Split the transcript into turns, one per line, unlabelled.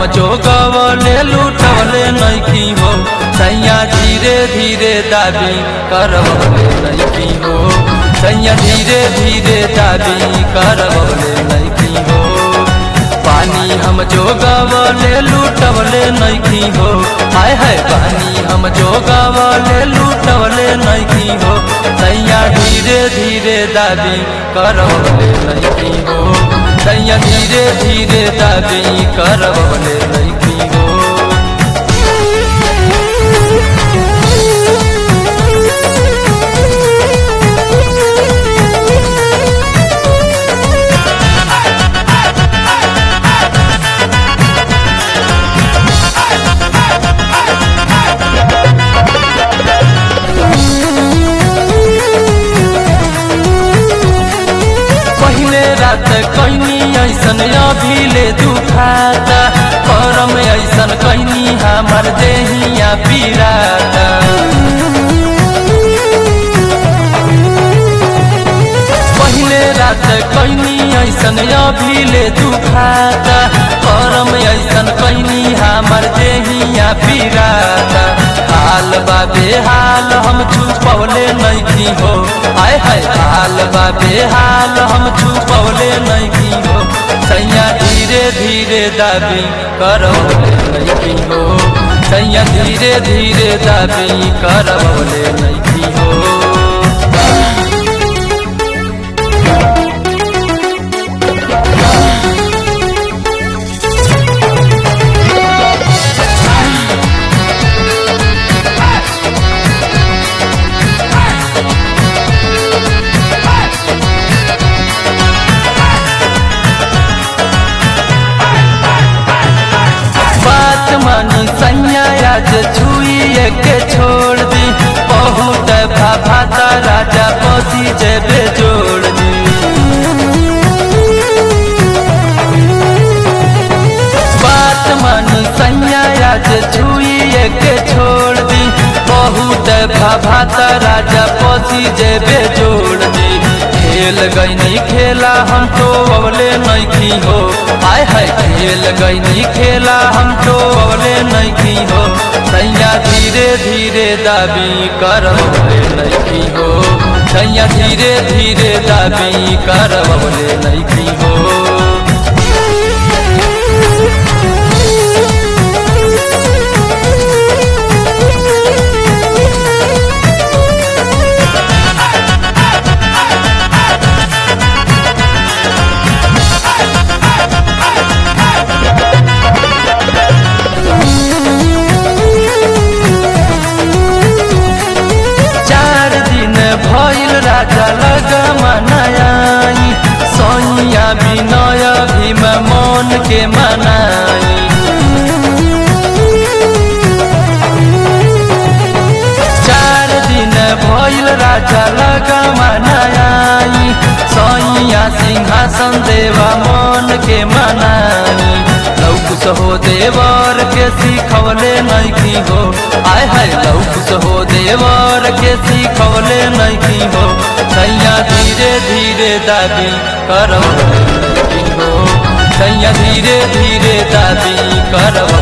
जोगवले लूटवले नैखी हो सैया धीरे धीरे दाबी करवले नैखी हो सैया धीरे धीरे दाबी करवले नैखी हो पानी हम जोगवले लूटवले नैखी हो हाय हाय पानी हम जोगवले लूटवले नैखी हो सैया धीरे धीरे दाबी करवले नैखी हो सैया धीरे धीरे दाबी करवले नैखी हो पहले रात कैनी ऐसन अभिले दुखाता करम ऐसन कैनी हमार देहिया पीराता पहले रात कैनी ऐसन अभिले दुखाता करम ऐसन कैनी हमार देहिया पीराता हाल बाबे हाल हम छुपवले नैखी हो आय हाय हाल बाबे हाल हम छुपवले नैखी हो सैया धीरे धीरे दाबी करवले नैखी हो सैया धीरे धीरे दाबी करवले नैखी हो बात मानी सैया आज छुई के छोड़ दी बहुत भाभाता राजा पसी जेबे जोड़ दी बात मानी सैया आज छुई के छोड़ दी बहुत भाभाता राजा पसी जेबे जोड़ दी खेल गईनी खेला हम तो अवले नैखी हो आय हाय खेल गईनी खेला हम तो अवले नैखी हो सैया धीरे धीरे दाबी करवले नैखी हो सैया धीरे धीरे दाबी करवले नैखी हो चार दिन भइल राजा लगमनाई सैया विनय भीम मन के मनाई चार दिन भइल राजा लगमनाई सैया सिंहासन देवा मन के मनाई लौकुस हो देवर के सिखवले नैखी हो आय हाय लौकुस हो देवर के सिखवले नैखी हो सैया धीरे धीरे दाबी करवले नैखी हो सैया धीरे धीरे दाबी करवले